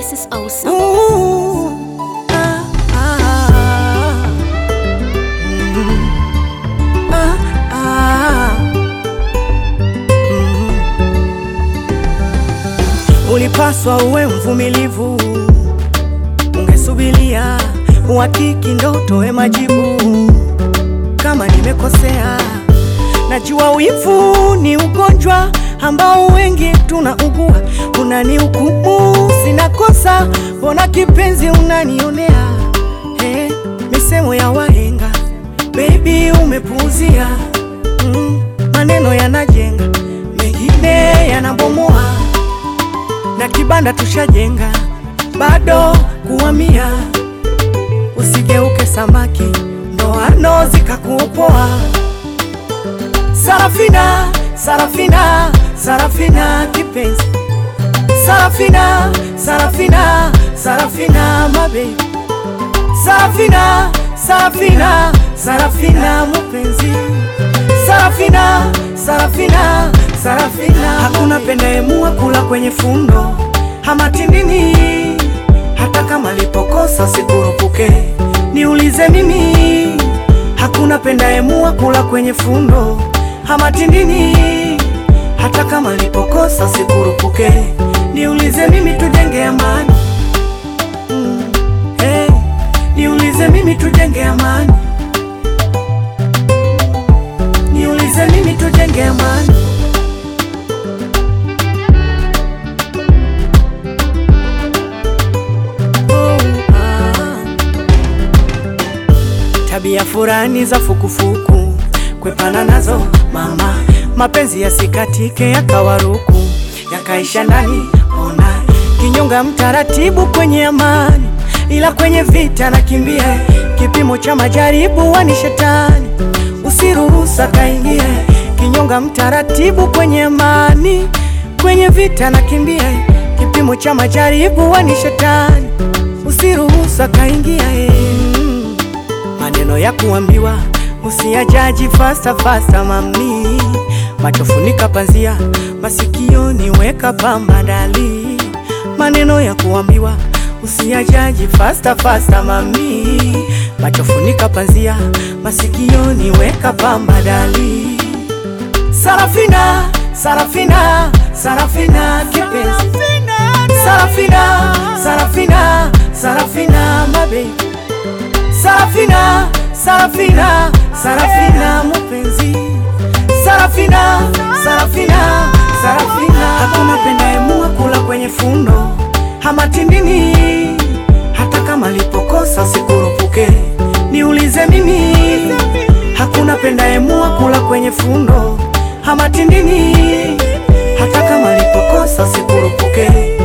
This is awesome. Ooh, ah, ah, mm, ah, ah, mm. Ulipaswa uwe mvumilivu, ungesubilia uhakiki ndo utoe majibu. Kama nimekosea, najua wivu ni ugonjwa ambao wengi tunaugua. Unanihukumu sina kosa, mbona kipenzi unanionea? Hey, misemo ya wahenga baby umepuuzia. Mm, maneno yanajenga, mengine yanabomoa, na kibanda tushajenga, bado kuhamia. Usigeuke samaki, ndoano zikakuopoa. Sarafina, Sarafina, Sarafina kipenzi, Sarafina, Sarafina, Sarafina my baby, Sarafina, Sarafina, Sarafina mpenzi, Sarafina, Sarafina, Sarafina. Hakuna pendaemua kula kwenye fundo ama tindini, hata kama lipokosa sikurupuke, niulize mimi. Hakuna pendaemua kula kwenye fundo ama tindini, hata kama lipokosa sikurupuke, niulize mimi, tujenge amani mm. Hey, niulize mimi, tujenge amani, niulize mimi, tujenge amani. Oh, ah. Tabia furani za fukufuku kwepana nazo mama, mapenzi yasikatike yakawaruku yakaisha ndani. Ona kinyonga mtaratibu kwenye amani, ila kwenye vita nakimbia. Kipimo cha majaribu wani shetani, usiruhusa kaingie. Kinyonga mtaratibu kwenye amani, kwenye vita nakimbia. Kipimo cha majaribu wani shetani, usiruhusa kaingia. eh. Mm. Maneno ya kuambiwa usiyajaji fasta fasta, mami. Macho funika panzia, masikioni weka pamba dali. Maneno ya kuambiwa usiyajaji fasta fasta, mami. Macho funika panzia, masikioni weka pamba dali. Sarafina, Sarafina, Sarafina kipenzi, Sarafina, Sarafina, Sarafina my baby. Sarafina, Sarafina, Sarafina mpenzi, Sarafina, Sarafina, Sarafina. Hakuna pendaemua kula kwenye fundo ama tindini, hata kama lipokosa sikurupuke, niulize mimi. Hakuna pendaemua kula kwenye fundo ama tindini, hata kama lipokosa sikurupuke